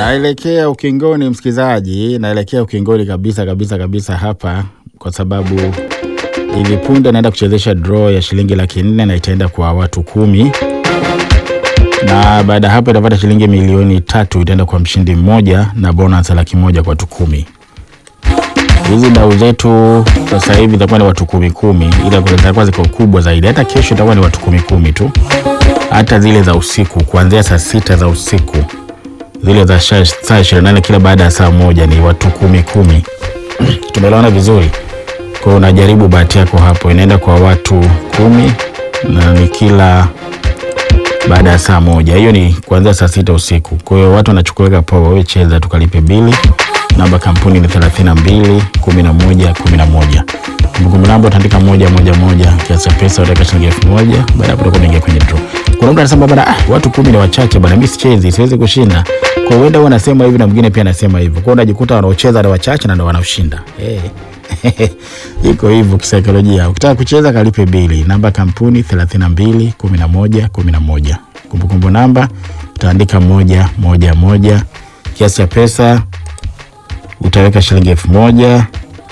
Naelekea ukingoni, msikilizaji, naelekea ukingoni kabisa kabisa kabisa hapa, kwa sababu hivi punde naenda kuchezesha draw ya shilingi laki nne na itaenda kwa watu kumi, na baada ya hapo itapata shilingi milioni tatu itaenda kwa mshindi mmoja na bonus ya laki moja kwa watu kumi. Hizi dau zetu sasa hivi itakuwa ni watu kumi kumi, ila zitakuwa ziko kubwa zaidi. Hata kesho itakuwa ni watu kumi kumi tu, hata zile za usiku kuanzia saa sita za usiku zile za sha- saa ishirini na nane kila baada ya saa moja ni watu kumi kumi. Tumeelewana vizuri? Kwa hiyo unajaribu bahati yako hapo, inaenda kwa watu kumi na ni kila baada ya saa moja. Hiyo ni kuanzia saa sita usiku. Kwa hiyo watu wanachukuliwa poa, wewe cheza tukalipe bili. Namba kampuni ni thelathini na mbili kumi na moja kumi na moja. Kumbukumbu namba utaandika moja moja moja, kiasi cha pesa utaweka shilingi elfu moja. Baada ya hapo utakuwa unaingia kwenye draw. Kuna mtu anasema bana, ah, watu kumi ni wachache bana, mimi sichezi, siwezi kushinda. Kwa hiyo huenda huwa anasema hivi na mwingine pia anasema hivyo. Kwa hiyo unajikuta wanaocheza ni wachache na ndio wanaoshinda. Eh. Iko hivyo kisaikolojia. Ukitaka kucheza kalipe bili. Namba kampuni 32 11 11. Kumbukumbu namba utaandika moja moja moja. Kiasi cha pesa utaweka shilingi elfu moja.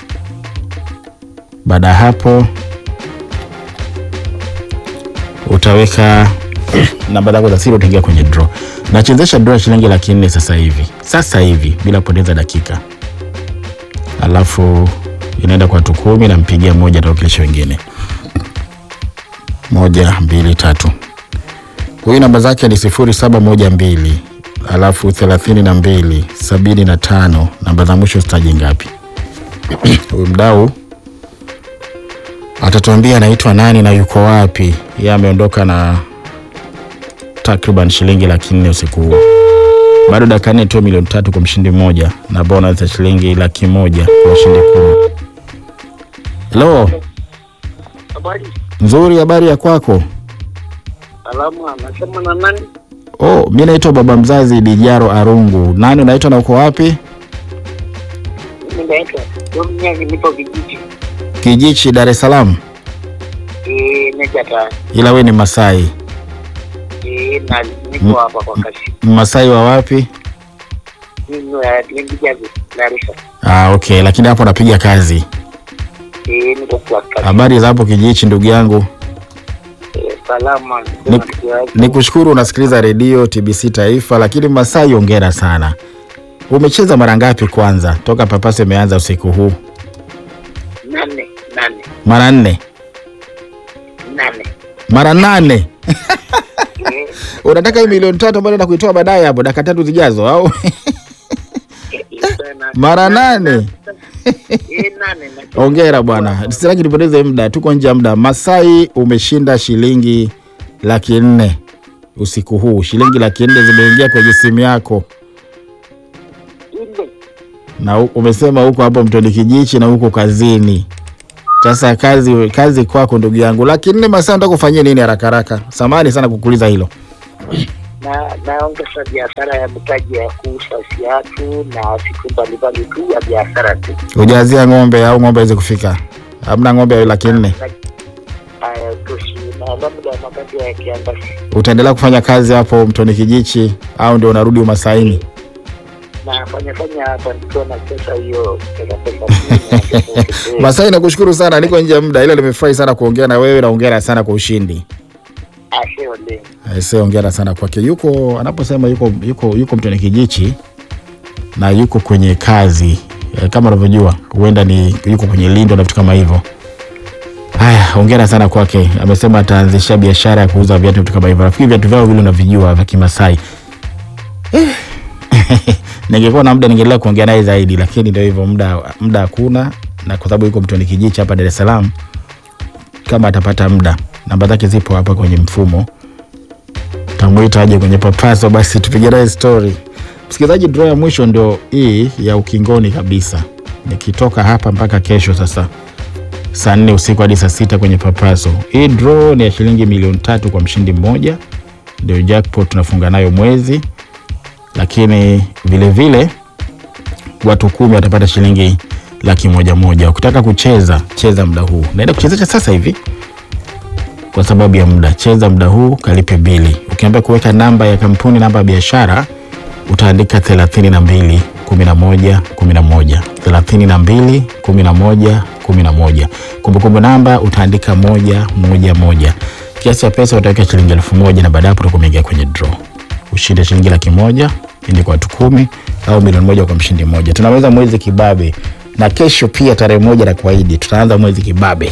Baada ya hapo utaweka namba zako za siri, utaingia kwenye draw. Nachezesha draw ya shilingi laki nne sasa hivi, sasa hivi bila kupoteza dakika, alafu inaenda kwa watu kumi, nampigia moja, atawakilisha wengine. Moja, mbili, tatu. Huyu namba zake ni sifuri saba moja mbili alafu thelathini na mbili sabini na tano. Namba za mwisho sitaji ngapi. Huyu mdau atatuambia anaitwa nani na yuko wapi. Yeye ameondoka na takriban shilingi laki nne usiku huo. Bado dakika nne tu milioni tatu kwa mshindi mmoja na bonus ya shilingi laki moja kwa washindi kumi. Hello, Habari, nzuri. Habari ya kwako? salamu. Anasema na nani? Oh, mi naitwa baba mzazi Dijaro Arungu. Nani unaitwa na uko wapi? Mimi naitwa Domnyagi, nipo Kijiji Kijichi, Dar es Salaam. eh, Nejata Ila we ni Masai. eh, na niko hapa kwa kasi. Masai wa wapi? Mimi wa Lengijazi Larisa Ah, okay, lakini hapo napiga kazi. eh, niko kwa kasi. Habari za hapo Kijichi, ndugu yangu. Eh, salama. Ni- Sema tukiwaje. Nikushukuru unasikiliza redio TBC Taifa, lakini Masai, ongera sana. Umecheza mara ngapi kwanza toka papasi imeanza usiku huu? nane nane Mara nne, nane mara nane. eh, Unataka hii milioni tatu ambayo naenda kuitoa baadaye hapo dakika tatu zijazo au? eh, sana. Mara nane. eh, nane na Ongera bwana, sitaki nipoteze muda, tuko nje ya muda. Masai, umeshinda shilingi laki nne usiku huu. Shilingi laki nne zimeingia kwenye simu yako, ile na u- umesema huko hapo Mtoni Kijichi na huko kazini. Sasa kazi kazi kwako ndugu yangu. Laki nne Masai, nataka kufanyia nini haraka haraka? Samahani sana kukuuliza hilo. na naongeza biashara ya mtaji ya kuuza viatu na vitu mbalimbali tu ya biashara tu. Ujazia ng'ombe au ng'ombe aweze kufika? Hamna ng'ombe ya laki nne. Haya, toshi na labda wakati ya kiangazi Utaendelea kufanya kazi hapo Mtoni Kijichi au ndio unarudi Umasaini? na fanya fanya hapa nikiwa na pesa hiyo pesa pesa Masai, nakushukuru sana, niko nje ya muda, ila nimefurahi sana kuongea na wewe na hongera sana kwa ushindi. asheole Aise, hongera sana kwake. Yuko anaposema yuko yuko yuko Mtoni Kijichi na yuko kwenye kazi e, kama unavyojua huenda ni yuko kwenye lindo na vitu kama hivyo. Haya, hongera sana kwake. Amesema ataanzisha biashara ya kuuza viatu vitu kama hivyo. Nafikiri viatu vyao vile unavijua vya Kimasai. Eh. Ningekuwa na muda ningeendelea kuongea naye zaidi, lakini ndio hivyo, muda muda hakuna, na kwa sababu yuko Mtoni Kijichi hapa Dar es Salaam, kama atapata muda, namba zake zipo hapa kwenye mfumo tamwita aje kwenye papaso, basi tupige naye story. Msikilizaji, draw ya mwisho ndio hii ya ukingoni kabisa, nikitoka hapa mpaka kesho sasa saa nne usiku hadi saa sita kwenye papaso. Hii draw ni ya shilingi milioni tatu kwa mshindi mmoja, ndio jackpot tunafunga nayo mwezi, lakini vile vile watu kumi watapata shilingi laki moja moja. Ukitaka kucheza cheza muda huu, naenda kuchezesha sasa hivi kwa sababu ya muda. Cheza muda huu, kalipe bili. Ukiambia kuweka namba ya kampuni, namba ya biashara, utaandika thelathini na mbili kumi na moja kumi na moja thelathini na mbili kumi na moja kumi na moja Kumbukumbu namba utaandika moja moja moja. Kiasi cha pesa utaweka shilingi elfu moja na baada ya hapo utakuwa umeingia kwenye draw. Ushinde shilingi laki moja ili kwa watu kumi au milioni moja kwa mshindi mmoja. Tunaweza mwezi kibabe, na kesho pia tarehe moja na kuahidi tutaanza mwezi kibabe.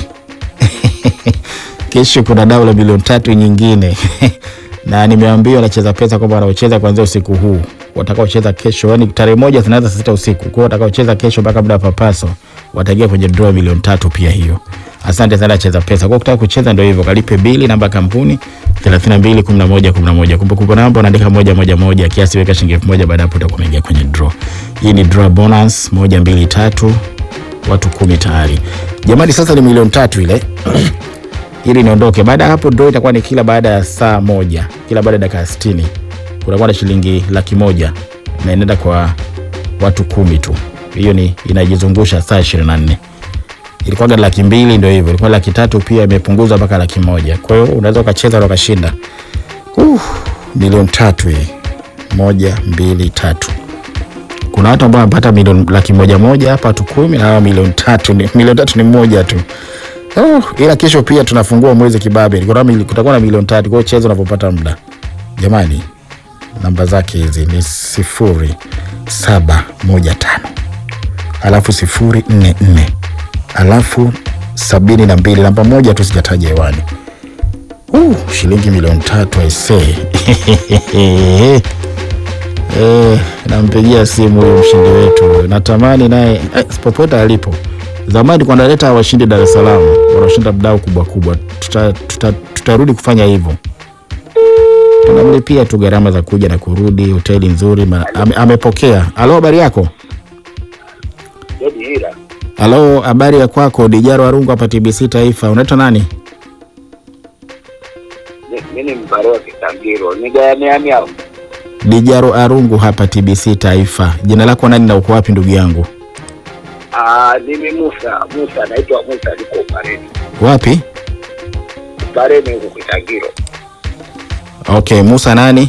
Kesho kuna dau la milioni tatu nyingine na nimeambiwa nacheza pesa kwamba wanaocheza kuanzia usiku huu watakaocheza kesho, yani tarehe moja zinaanza saa sita usiku. Kwa hiyo watakaocheza kesho mpaka muda wa papaso wataingia kwenye draw ya milioni tatu pia hiyo. Asante sana cheza pesa. Kwa kutaka kucheza ndio hivyo, kalipe bili namba ya kampuni 32 11 11. Kumbukumbu namba unaandika moja moja moja, kiasi weka shilingi elfu moja baada hapo utakuwa umeingia kwenye draw. Hii ni draw bonus moja mbili tatu, watu kumi tayari. Jamani, sasa ni milioni tatu ile ili niondoke. Baada ya hapo draw itakuwa ni kila baada ya saa moja, kila baada ya dakika 60 kutakuwa na shilingi laki moja na inaenda kwa watu kumi tu. Hiyo ni inajizungusha saa 24. Ilikuwa laki mbili ndio hivyo, ilikuwa laki tatu pia imepunguzwa mpaka laki moja. Kwa hiyo unaweza ukacheza na ukashinda. Uh, milioni tatu hii. Moja, mbili, tatu. Kuna watu ambao wanapata milioni laki moja moja hapa watu kumi na hawa milioni tatu ni milioni tatu ni moja tu. Oh, ila kesho pia tunafungua mwezi kibabe. Kuna- Kutakuwa na milioni tatu. Kwa hiyo cheza unapopata muda. Jamani, namba zake hizi ni sifuri saba moja tano alafu sifuri nne nne alafu sabini na mbili namba moja tu sijataja hewani. Uh, shilingi milioni tatu aisee. Eh, nampigia simu huyo mshindi wetu, natamani naye eh, popote alipo. Zamani kwa naleta washindi Dar es Salaam wanaoshinda mdao kubwa kubwa, tutarudi tuta, tutarudi kufanya hivyo tunamlipia tu gharama za kuja na kurudi, hoteli nzuri ma, ame, amepokea. Halo, habari yako? Jadi hila Halo, habari ya kwako? Dijaro Arungu hapa TBC Taifa. Unaitwa nani? mi ni mbaro wa Kitangiro nigayameami hao Dijaro Arungu hapa TBC Taifa. Jina lako nani na uko wapi ndugu yangu? Ah, mimi Musa Musa naitwa Musa, niko Upareni Wapi? Upareni huku Kitangiro. Okay, Musa nani?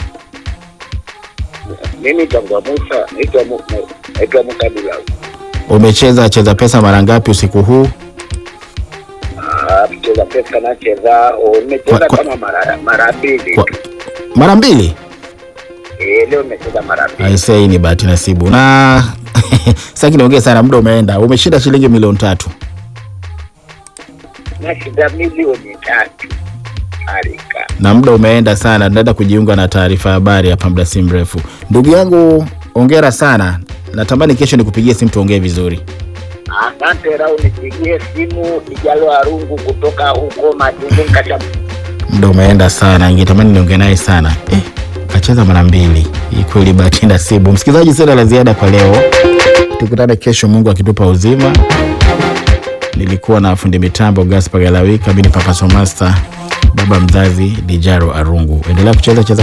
Mimi tangwa Musa naitwa Mu- na- naitwa Musa Bila. Umecheza cheza pesa mara ngapi usiku huu? Ah, mcheza pesa nacheza, oh, nimecheza Kwa- kwa- kama mara mara mbili Kwa- tu. Mara mbili? Eh, leo nimecheza mara mbili. Aisee, hii ni bahati nasibu. Na sasa kinaongea sana, muda umeenda. Umeshinda shilingi milioni tatu. Nashinda milioni tatu. Harika. na muda umeenda sana, tunaenda kujiunga na taarifa ya habari hapa muda si mrefu. Ndugu yangu, ongera sana. Natamani kesho nikupigie simu tuongee vizuri. Asante Rau, nipigie simu Ijalo Arungu kutoka huko Majungu Kasha. Muda umeenda sana, ningetamani niongee naye sana. Eh, kacheza mara mbili. Hii kweli bahati nasibu. Msikilizaji, sina la ziada kwa leo, tukutane kesho, Mungu akitupa uzima. Nilikuwa na fundi mitambo Gaspar Galawika, mimi ni Papa Somasta, baba mzazi Dijaro Arungu. Endelea kucheza cheza